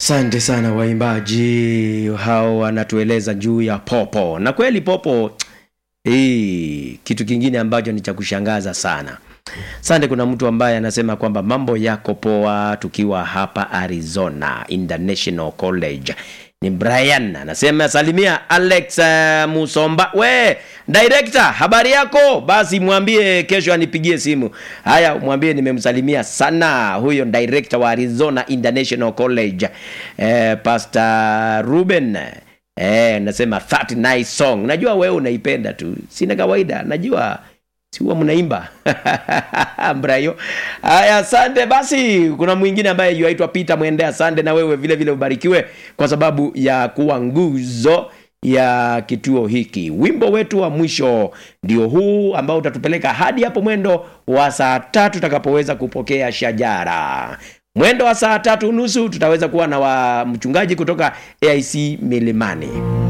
Asante sana waimbaji hao, wanatueleza juu ya popo, na kweli popo hii kitu kingine ambacho ni cha kushangaza sana. Asante. Kuna mtu ambaye anasema kwamba mambo yako poa, tukiwa hapa Arizona International College. Ni Brian anasema salimia Alex uh, Musomba. We director, habari yako? Basi mwambie kesho anipigie simu. Haya, mwambie nimemsalimia sana huyo director wa Arizona International College eh, Pastor Ruben eh, nasema that nice song. Najua wewe unaipenda tu, sina kawaida, najua si huwa mnaimba Brayo. Haya, asante. Basi kuna mwingine ambaye yuaitwa Peter Mwende, asante na wewe vile vile ubarikiwe kwa sababu ya kuwa nguzo ya kituo hiki. Wimbo wetu wa mwisho ndio huu ambao utatupeleka hadi hapo mwendo wa saa tatu tutakapoweza kupokea shajara. Mwendo wa saa tatu nusu tutaweza kuwa na wa mchungaji kutoka AIC Milimani.